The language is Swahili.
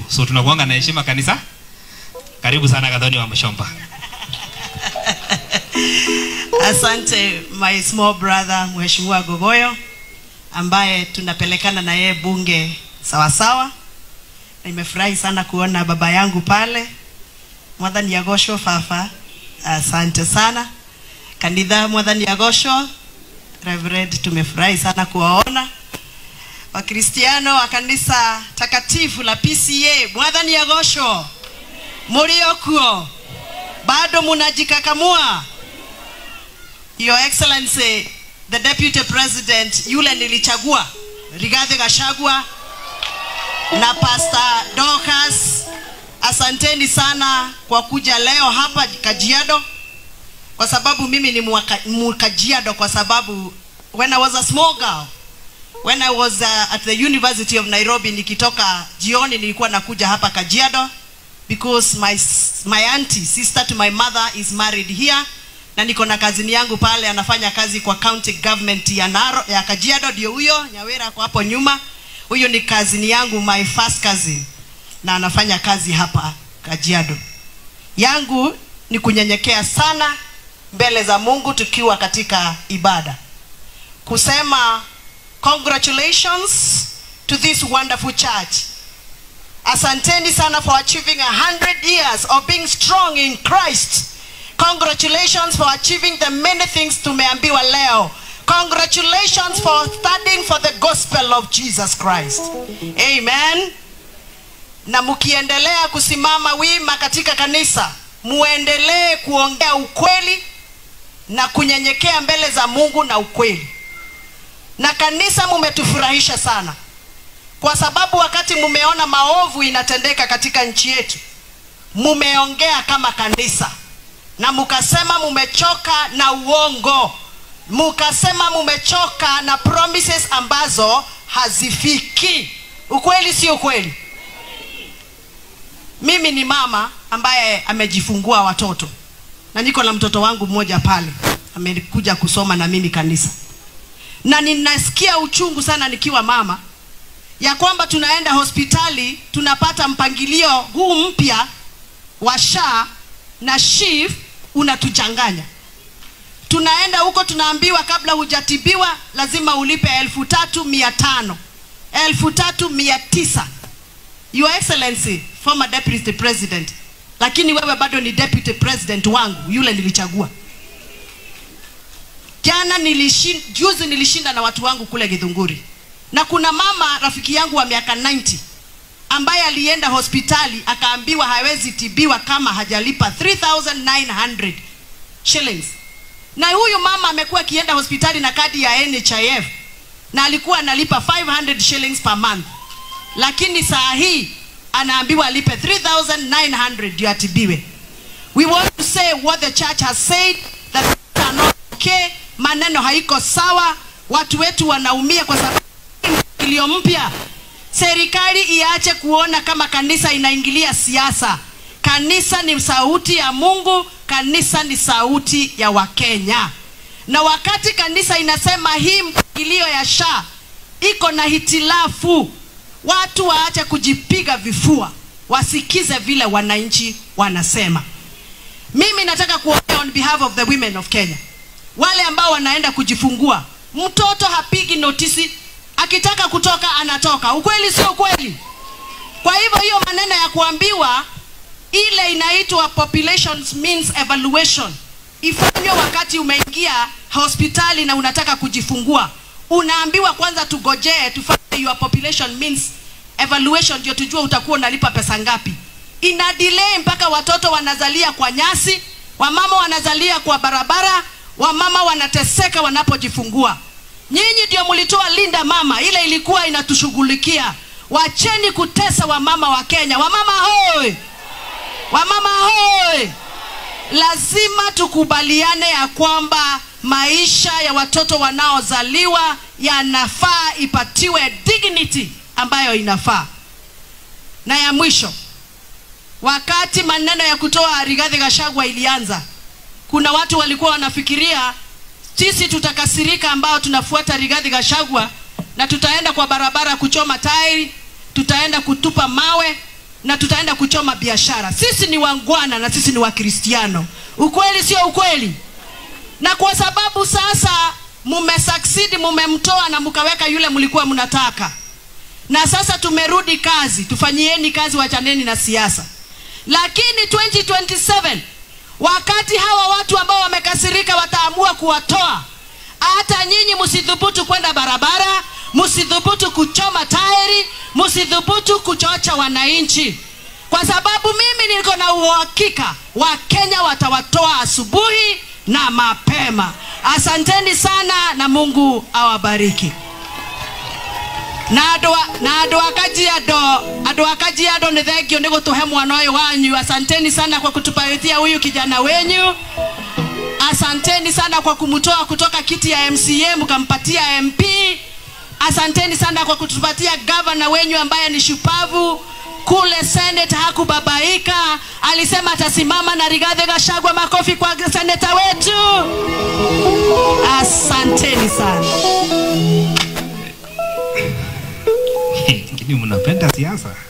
so tunakuanga na heshima kanisa karibu sana kadhoni wa mshomba Asante my small brother Mheshimiwa Gogoyo ambaye tunapelekana na yeye bunge sawa sawa. Nimefurahi sana kuona baba yangu pale Mwathani Yagosho Fafa, asante sana. Kanitha Mwathani Yagosho Reverend, tumefurahi sana kuwaona Wakristiano wa kanisa takatifu la PCA Mwathani Yagosho, muliokuo bado munajikakamua Your Excellency the Deputy President yule nilichagua Rigathi Gachagua na Pastor Dorcas, asanteni sana kwa kuja leo hapa Kajiado, kwa sababu mimi ni mwaka- Mkajiado, kwa sababu when I was a small girl when I was uh, at the University of Nairobi nikitoka jioni nilikuwa nakuja hapa Kajiado because my s- my auntie sister to my mother is married here na niko na kazini yangu pale anafanya kazi kwa county government ya Naro, ya Kajiado ndio huyo Nyawera kwa hapo nyuma huyo ni kazini yangu my first cousin na anafanya kazi hapa Kajiado yangu ni kunyenyekea sana mbele za Mungu tukiwa katika ibada kusema congratulations to this wonderful church asanteni sana for achieving a hundred years of being strong in christ congratulations for achieving the many things tumeambiwa leo congratulations for studying for the gospel of jesus christ amen na mkiendelea kusimama wima katika kanisa muendelee kuongea ukweli na kunyenyekea mbele za mungu na ukweli na kanisa mumetufurahisha sana kwa sababu wakati mumeona maovu inatendeka katika nchi yetu mumeongea kama kanisa na mukasema mumechoka na uongo mukasema mumechoka na promises ambazo hazifiki ukweli sio ukweli mimi ni mama ambaye amejifungua watoto na niko na mtoto wangu mmoja pale amekuja kusoma na mimi kanisa na ninasikia uchungu sana nikiwa mama ya kwamba tunaenda hospitali tunapata mpangilio huu mpya wa sha na shif unatuchanganya tunaenda huko tunaambiwa kabla hujatibiwa lazima ulipe elfu tatu mia tano elfu tatu mia tisa your excellency former deputy president lakini wewe bado ni deputy president wangu yule nilichagua jana nilishin, juzi nilishinda na watu wangu kule githunguri na kuna mama rafiki yangu wa miaka 90 ambaye alienda hospitali akaambiwa hawezi tibiwa kama hajalipa 3900 shillings na huyu mama amekuwa akienda hospitali na kadi ya nhif na alikuwa analipa 500 shillings per month lakini saa hii anaambiwa alipe 3900 ndio atibiwe we want to say what the church has said that things are not okay maneno haiko sawa watu wetu wanaumia kwa sababu iliyo mpya serikali iache kuona kama kanisa inaingilia siasa kanisa ni sauti ya mungu kanisa ni sauti ya wakenya na wakati kanisa inasema hii mpangilio ya sha iko na hitilafu watu waache kujipiga vifua wasikize vile wananchi wanasema mimi nataka kuongea on behalf of the women of kenya wale ambao wanaenda kujifungua mtoto hapigi notisi akitaka kutoka anatoka ukweli sio ukweli kwa hivyo hiyo maneno ya kuambiwa ile inaitwa population means evaluation ifanywe wakati umeingia hospitali na unataka kujifungua unaambiwa kwanza tugojee tufanye your population means evaluation ndio tujue utakuwa unalipa pesa ngapi ina delay mpaka watoto wanazalia kwa nyasi wamama wanazalia kwa barabara wamama wanateseka wanapojifungua nyinyi ndio mlitoa linda mama ile ilikuwa inatushughulikia wacheni kutesa wamama wa kenya wamama hoi wamama hoi lazima tukubaliane ya kwamba maisha ya watoto wanaozaliwa yanafaa ipatiwe dignity ambayo inafaa na ya mwisho wakati maneno ya kutoa rigadhi gashagwa ilianza kuna watu walikuwa wanafikiria sisi tutakasirika ambao tunafuata rigadhi gashagwa na tutaenda kwa barabara kuchoma tairi tutaenda kutupa mawe na tutaenda kuchoma biashara sisi ni wangwana na sisi ni wakristiano ukweli sio ukweli na kwa sababu sasa mumesucceed mumemtoa na mkaweka yule mlikuwa mnataka na sasa tumerudi kazi tufanyieni kazi wachaneni na siasa lakini 2027 wakati hawa watu ambao wamekasirika wataamua kuwatoa hata nyinyi msidhubutu kwenda barabara msidhubutu kuchoma tairi msidhubutu kuchocha wananchi kwa sababu mimi niko na uhakika wakenya watawatoa asubuhi na mapema asanteni sana na mungu awabariki na andå na andå a kajiado andå a kajiado nä thengio nä gå tå he mwana å yå wanyu asanteni sana kwa kutupaithia huyu kijana wenyu asanteni sana kwa kumtoa kutoka kiti ya mca mkampatia mp asanteni sana kwa kutupatia gavana wenyu ambaye ni shupavu kule senate hakubabaika alisema atasimama na rigadhe gashagwa makofi kwa seneta wetu asanteni sana lakini mnapenda siasa